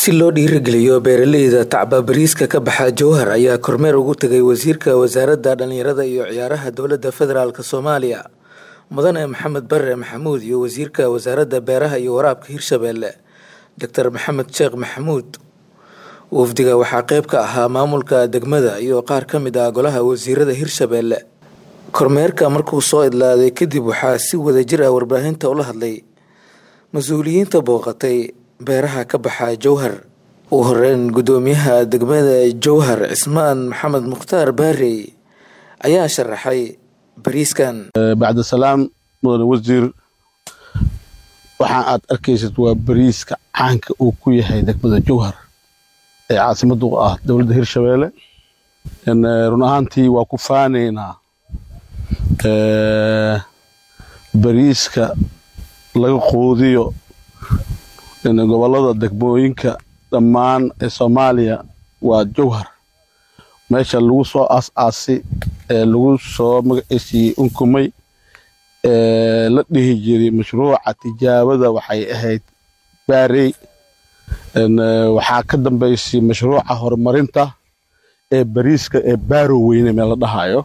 si loo dhiirigeliyo beeraleyda tacba bariiska ka baxa jowhar ayaa kormeer ugu tegay wasiirka wasaaradda dhallinyarada iyo ciyaaraha dowladda federaalk soomaaliya mudane maxamed bare maxamuud iyo wasiirka wasaaradda beeraha iyo waraabka hirshabeelle doctor maxamed sheekh maxamuud wafdiga waxaa qeyb ka ahaa maamulka degmada iyo qaar ka mid ah golaha wasiirada hirshabeelle kormeerka markuu soo idlaaday kadib waxaa si wadajir ah warbaahinta ula hadlay mas-uuliyiinta booqatay beeraha ka baxa jowhar ugu horeyn gudoomiyaha degmada jowhar cismaan maxamed mukhtaar baarey ayaa sharaxay bariiskan bacda salaam mudane wasiir waxaa aad arkaysid waa bariiska caanka uu ku yahay degmada jowhar ee caasimada u ah dowladda hirshabeelle run ahaantii waa ku faanaynaa bariiska laga quudiyo gobolada degmooyinka dhammaan ee soomaaliya waa jowhar meesha lagu soo aas-aasi ee lagu soo magaciisii unkumay ee la dhihi jiray mashruuca tijaabada waxay ahayd baarey waxaa ka dambaysay mashruuca horumarinta ee bariiska ee baaro weyne meel la dhahayo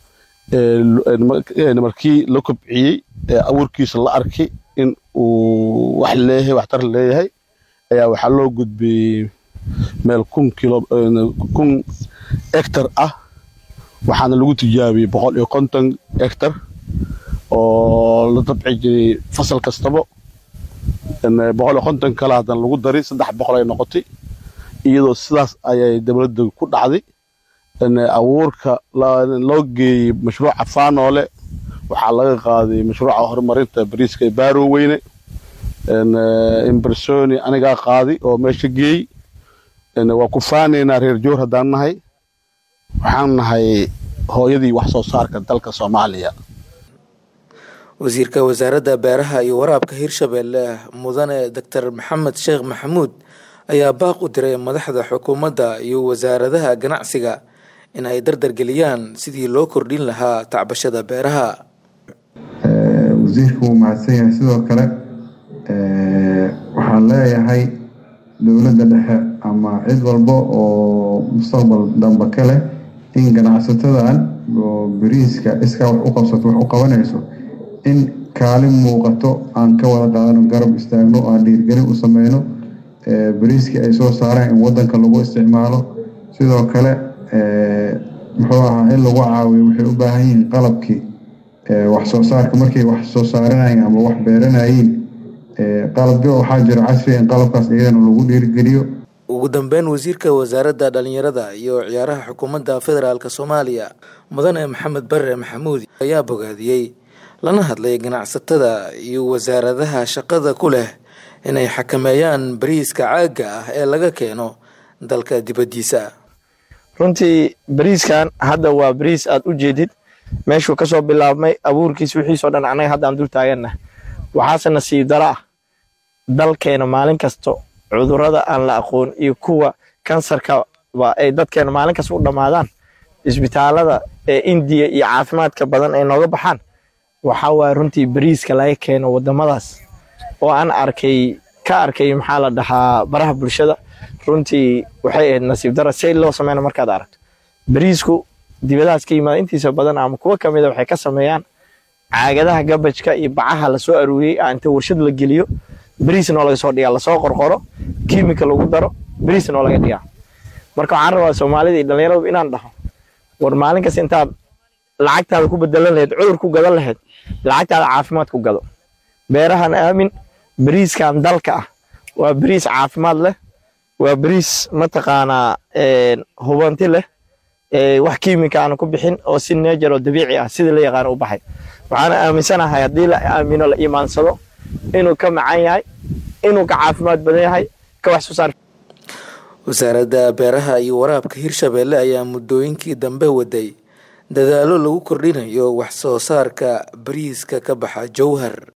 markii la kobciyey ee abuurkiisa la arkay in uu wax leeyahay waxtar leeyahay ayaa waxaa loo gudbiyey meel kun kilo kun hectar ah waxaana lagu tijaabiyey boqol iyo konton hectar oo la dabci jiray fasal kastaba boqol iyo konton kale haddana lagu daray saddex boqol ay noqotay iyadoo sidaas ayay dowladda ku dhacday abuurka loo geeyey mashruuca faanoole waxaa laga qaaday mashruuca horumarinta bariiska ee baaro weyne imbersoni anigaa qaaday oo meesha geeyey waa ku faanaynaa reer joor haddaan nahay waxaan nahay hooyadii wax soo saarka dalka soomaaliya wasiirka wasaaradda beeraha iyo waraabka hirshabeelle mudane doctor maxamed sheekh maxamuud ayaa baaq u diray madaxda xukuumadda iyo wasaaradaha ganacsiga in ay dardargeliyaan sidii loo kordhin lahaa tacbashada beeraha wasiirku wuu mahadsan yahay sidoo kale waxaan leeyahay dowladda dhexe ama cid walba oo mustaqbal dambe ka leh in ganacsatadan oo bariiska iskaa wax u qabsato wax u qabanayso in kaalin muuqato aan ka wada qaadano garab istaagno oo aan dhiirgelin u sameyno bariiskii ay soo saareen in wadanka lagu isticmaalo sidoo kale muxuu ahaa in lagu caawiyo waxay u baahan yihiin qalabkii wax soo saarka markay wax soo saaranayeen ama wax beeranayeen qalabyo waxaa jira casriga in qalabkaas iyadana lagu dhiirigeliyo ugu dambeyn wasiirka wasaaradda dhallinyarada iyo ciyaaraha xukuumadda federaalk soomaaliya mudane maxamed bare maxamuud ayaa bogaadiyey lana hadlay ganacsatada iyo wasaaradaha shaqada ku leh inay xakameeyaan bariiska caagga ah ee laga keeno dalka dibaddiisa runtii bariiskan hadda waa bariis aad u jeedid meeshuu kasoo bilaabmay abuurkiis wixiisoo dhan annaga haddaan dul taaganna waxaase nasiib daro ah dalkeena maalin kasto cudurrada aan la aqoon iyo kuwa kansarkaba ay dadkeena maalin kasta u dhammaadaan isbitaalada ee indiya iyo caafimaadka badan ay nooga baxaan waxaa waaya runtii bariiska laga keeno waddamadaas oo aan arkay ka arkay maxaa la dhahaa baraha bulshada runtii waxay ahayd nasiib dara say loo sameyna markaad aragto bariisku dibadahaas ka yimaada intiisa badan ama kuwa ka mida waxay ka sameeyaan caagadaha gabajka iyo bacaha lasoo aruuriyey inta warshad la geliyo bariisnoo laga soo dhigaa lasoo qorqoro kiimika lagu daro bariisnoo laga dhigaa marka waxaan rabaa soomaalida iyo dhallinyaradu inaan dhaho war maalin kasta intaad lacagtaada ku bedelan lahayd cudur ku gadan lahayd lacagtaada caafimaad ku gado beerahan aamin bariiskan dalka ah waa bariis caafimaad leh waa bariis mataqaanaa hubanti leh wax kiimika aana ku bixin oo si neejar oo dabiici ah sidii la yaqaano u baxay waxaana aaminsanahay haddii la aamino la iimaansado inuu ka macan yahay inuu ka caafimaad badan yahay ka wax soo saar wasaaradda beeraha iyo waraabka hirshabeelle ayaa muddooyinkii dambe waday dadaallo lagu kordhinayo wax soo saarka bariiska ka baxa jowhar